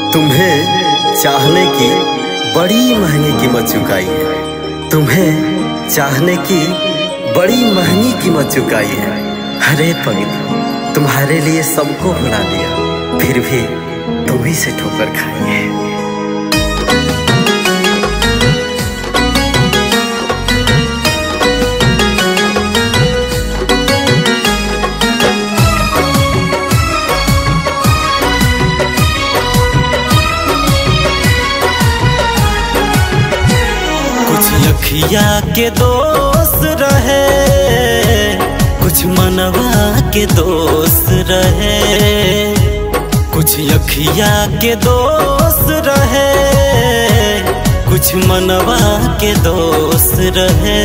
तुम्हें चाहने की बड़ी महंगी कीमत चुकाई है तुम्हें चाहने की बड़ी महंगी कीमत चुकाई है हरे पगली तुम्हारे लिए सबको भुला दिया फिर भी तुम ही से ठोकर खाई है कुछ अखिया के दोस्त रहे कुछ मनवा के दोस्त रहे कुछ अखिया के दोस्त रहे कुछ मनवा के दोस्त रहे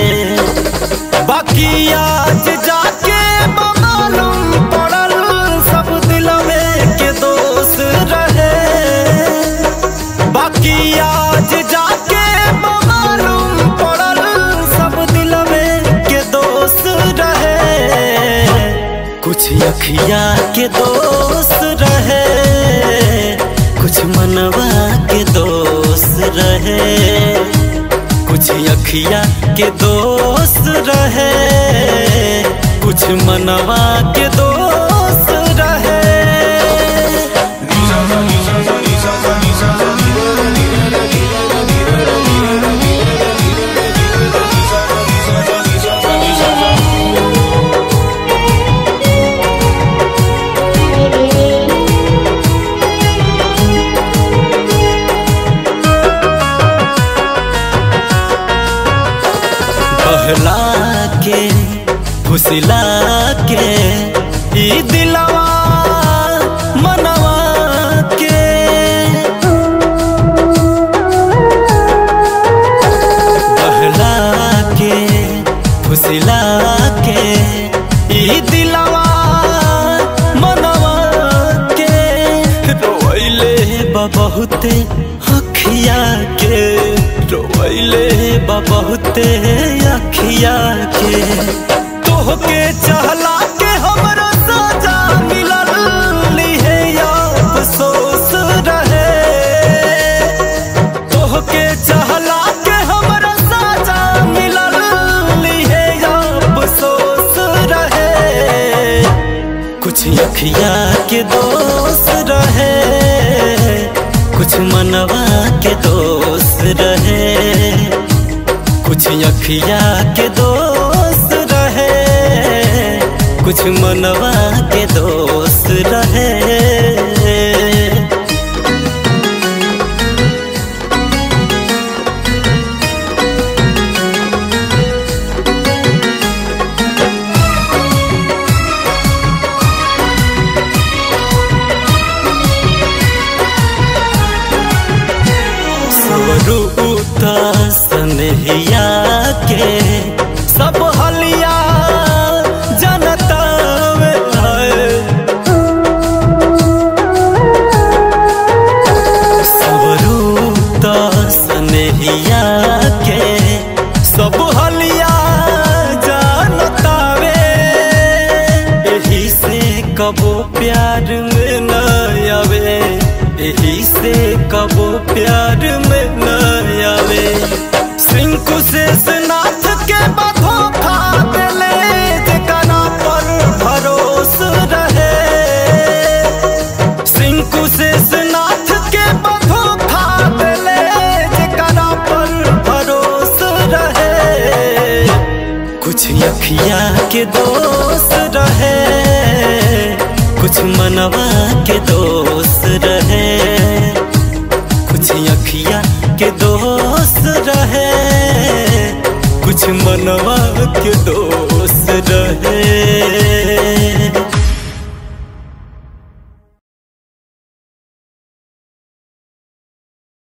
बाकी आज जाके मालूम पड़ल सब दिलवे के दोस्त रहे बाकी आज जाके मालूम पड़ल सब दिलवे के दोस्त रहे कुछ अखिया के दोस्त रहे कुछ मनवा के दोस्त रहे कुछ अखिया के दोस्त रहे कुछ मनवा के दोस्त रहे बहला के फुसला के ई दिलवा मनवा के बहला के फुसला के ई दिलवा मनवा के रोइले बा बहुते अखिया के रोइले बा बहुते अखिया के तोहके चहला के हमरा सजा मिलल लिहे या अफसोस रहे तोहके चहला के हमरा सजा मिलल लिहे या अफसोस रहे कुछ अखिया के दोस्त रहे कुछ मनवा के दोस्त रहे कुछ अखिया के दोस्त रहे कुछ मनवा के दोस्त रहे स्वरूता सनहिया के सब हलिया जनता में आए स्वरूता सनहिया के सब हलिया जानता वे यही से कबो प्यार में न आवे यही से कबो प्यार में न आवे सिंकु से स्नाथ के बधो खा देले जेकरा पर भरोस रहे सिंकु से स्नाथ के बधो खा देले जेकरा पर भरोस रहे कुछ अखिया के दोस्त रहे कुछ मनवा के दोस्त रहे कुछ अखिया के दोस्त रहे कुछ मनवा